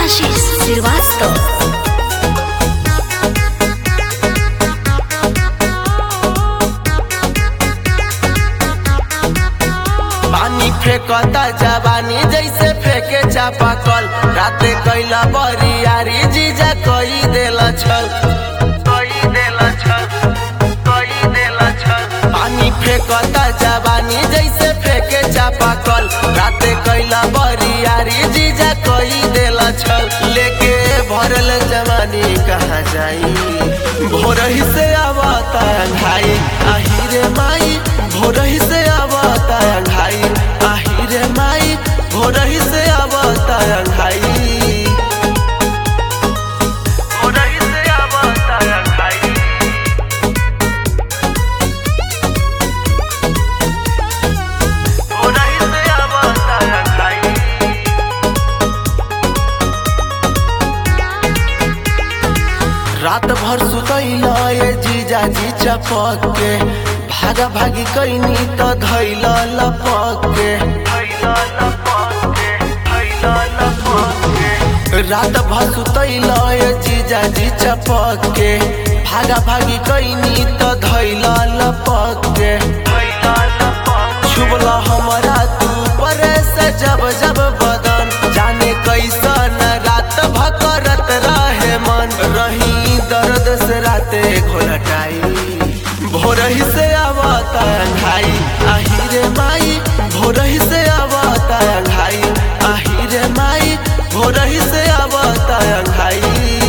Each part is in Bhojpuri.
आशीष श्रीवास्तव पानी फेंकता जवानी जैसे फेंके चापा कल राते कैला बरियारी जीजा कई देला छल कई देला छल कई देला छल पानी फेंकता जवानी जैसे फेंके चापा कल राते कैला बरियारी जीजा कई देला छल लेके भरल जवानी कहाँ जाई भोरही से आवता भाई आहिरे माई भोरही से आवता भाई आहिरे माई भोरही से आवता भाई भोरही से आवता भाई भोरही से आवता भाई रात भर सुतैला ये जीजा जी चपक के भागा भागी कैनी तो धैला लपक के रात भर सुतैला ये जीजा जी चपक के भागा भागी कैनी तो धैला लपक के छुबला हमारा तू पर से जब जब बदन जाने कैसन रात भकरत रहे मन रही दर्द से राते घोलटाई भोरही से आवता भाई आहिरे माई भोरही से आवता भाई आहिरे माई भोरही से आवता भाई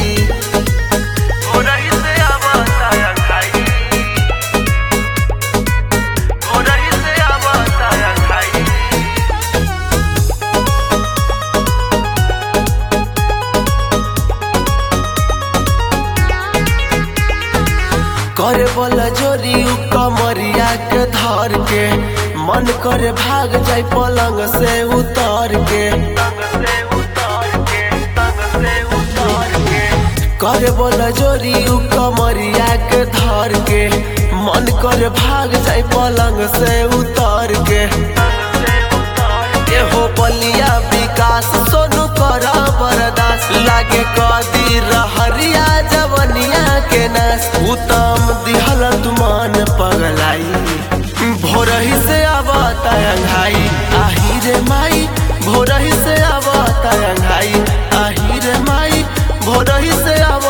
भोरही से आवता भाई भोरही से आवता भाई करे बोला जोरी उ कमरिया के धर के मन करे भाग जाए पलंग से उतर के करे बोला जोरी उ कमरिया के धर के मन करे भाग जाए पलंग से उतर के एहो बलिया विकास सोनू कर बरदास लागे कदी रहरिया जवनिया के नास उत्तम दिहल तुमान पगलाई भोरही से आवता अंघाई आहिरे माई भोरही से आवता अंघाई आहिरे माई भोरही से आवता